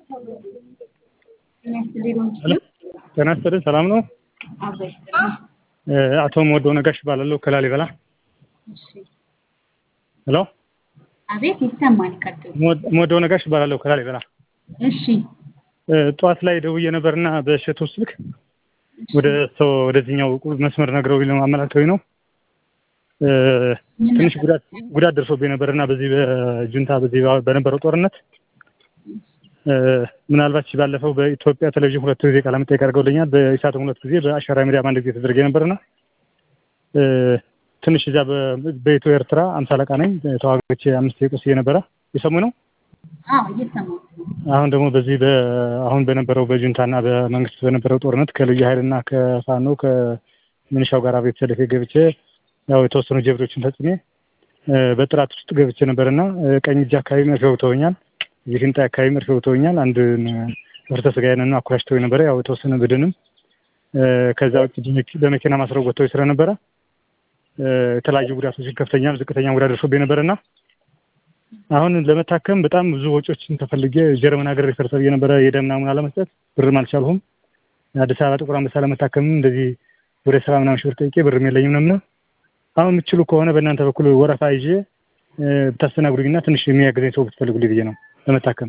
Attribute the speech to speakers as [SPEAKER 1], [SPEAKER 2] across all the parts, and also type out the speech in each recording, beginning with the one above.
[SPEAKER 1] ጤና ይስጥልኝ ሰላም ነው? አቶ የምወደው ነጋሽ እባላለሁ ከላሊበላ። ሄሎ
[SPEAKER 2] አቤት ይሰማል። ቀጥሉ።
[SPEAKER 1] የምወደው ነጋሽ እባላለሁ ከላሊበላ።
[SPEAKER 2] እሺ
[SPEAKER 1] ጠዋት ላይ ደውዬ ነበርና በእሸቱ ስልክ ወደ ሰው ወደዚህኛው መስመር ነግረው አመላክተውኝ ነው ትንሽ ጉዳት ጉዳት ደርሶብኝ ነበርና በዚህ በጁንታ በዚህ በነበረው ጦርነት ምናልባት ባለፈው በኢትዮጵያ ቴሌቪዥን ሁለት ጊዜ ቃለ መጠይቅ አድርገውልኛል። በኢሳትም ሁለት ጊዜ በአሻራ ሚዲያም አንድ ጊዜ ተደረገ ነበርና ትንሽ እዚያ በኢትዮ ኤርትራ አምሳ አለቃ ነኝ ተዋግቼ አምስት ቆስዬ ነበረ። የሰሙ ነው።
[SPEAKER 2] አዎ እየሰማሁት ነው።
[SPEAKER 1] አሁን ደግሞ በዚህ አሁን በነበረው በጁንታና በመንግስት በነበረው ጦርነት ከልዩ ኃይልና ከፋኖ ከምንሻው ጋር ቤት ሰልፌ ገብቼ ያው የተወሰኑ ጀብዶችን ፈጽሜ በጥራት ውስጥ ገብቼ ነበርና ቀኝ እጅ አካባቢ መርፌ ወግተውኛል። እዚህ ሽንጣ አካባቢ መርፌ ወግተውኛል። አንድ ህብረተ ስጋዬን አኩላሽተው ነበረ። ያው የተወሰነ ብድንም ከዛ ውጭ በመኪና ማስረው ወጥተው ስለነበረ የተለያዩ ጉዳቶችን ከፍተኛም ዝቅተኛ ጉዳት ደርሶብኝ ነበርና አሁን ለመታከም በጣም ብዙ ወጪዎችን ተፈልጌ ጀርመን ሀገር ሪፈር ተብዬ ነበረ። የደም ናሙና ለመስጠት ብርም አልቻልሁም። አዲስ አበባ ጥቁር አንበሳ ለመታከምም እንደዚህ ወደ ስራ ምናምን ሺህ ብር ጠይቄ ብርም የለኝም ነውና አሁን የምትችሉ ከሆነ በእናንተ በኩል ወረፋ ይዤ ብታስተናግዱኝና ትንሽ የሚያግዘኝ ሰው ብትፈልጉልኝ ብዬ ነው ለመታከም።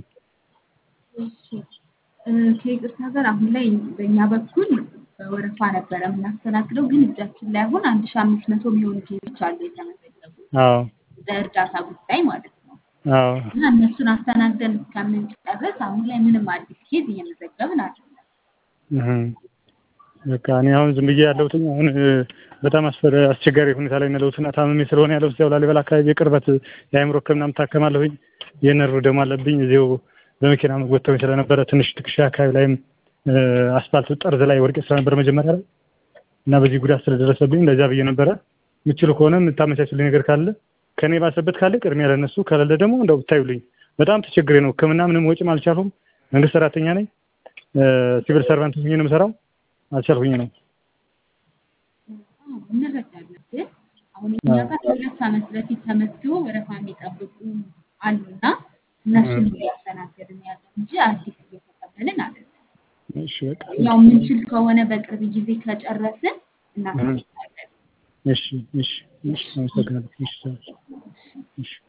[SPEAKER 2] ከይቅርታ ጋር አሁን ላይ በእኛ በኩል በወረፋ ነበረ የምናስተናግደው፣ ግን እጃችን ላይ አሁን አንድ ሺህ አምስት መቶ የሚሆኑ ኬዞች አሉ የተመዘገቡ
[SPEAKER 1] አዎ
[SPEAKER 2] በእርዳታ ጉዳይ ማለት ነው።
[SPEAKER 1] አዎ
[SPEAKER 2] እና እነሱን አስተናግደን እስከምንጨርስ አሁን ላይ ምንም አዲስ ኬዝ እየመዘገብን አይደለም።
[SPEAKER 1] በቃ እኔ አሁን ዝም ብዬ ያለሁት አሁን በጣም አስቸጋሪ ሁኔታ ላይ ነው ያለሁትና ታምሜ ስለሆነ ያለሁት እዚያው ላሊበላ አካባቢ የቅርበት የአእምሮ ሕክምናም ታከማለሁኝ። የነርቭ ደም አለብኝ። እዚሁ በመኪና መጎተውኝ ስለነበረ ትንሽ ትከሻ አካባቢ ላይም አስፋልት ጠርዝ ላይ ወድቄ ስለነበረ መጀመሪያ ላይ እና በዚህ ጉዳት ስለደረሰብኝ እንደዚያ ብዬ ነበረ። የምችሉ ከሆነ የምታመቻችልኝ ነገር ካለ ከኔ ባሰበት ካለ ቅድሚያ ለነሱ ከሌለ ደግሞ እንደው ብታዩልኝ። በጣም ተቸግሬ ነው። ሕክምና ምንም ወጪም አልቻልሁም። መንግስት ሰራተኛ ነኝ። ሲቪል ሰርቫንት ሆኜ ነው የምሰራው። አልቻልሁኝ ነው።
[SPEAKER 2] እንረዳለን። ግን አሁን እኛ ጋር ከሁለት ዓመት በፊት ተመዝግቦ ወረፋ የሚጠብቁ አሉና እነሱን እያስተናገድን ያለ እንጂ አዲስ እየተቀበልን አይደለም።
[SPEAKER 1] እሺ በቃ
[SPEAKER 2] ያው የምንችል ከሆነ በቅርብ ጊዜ ከጨረስን እናስገባለን።
[SPEAKER 1] እሺ እሺ እሺ አመሰግናለሁ። እሺ እሺ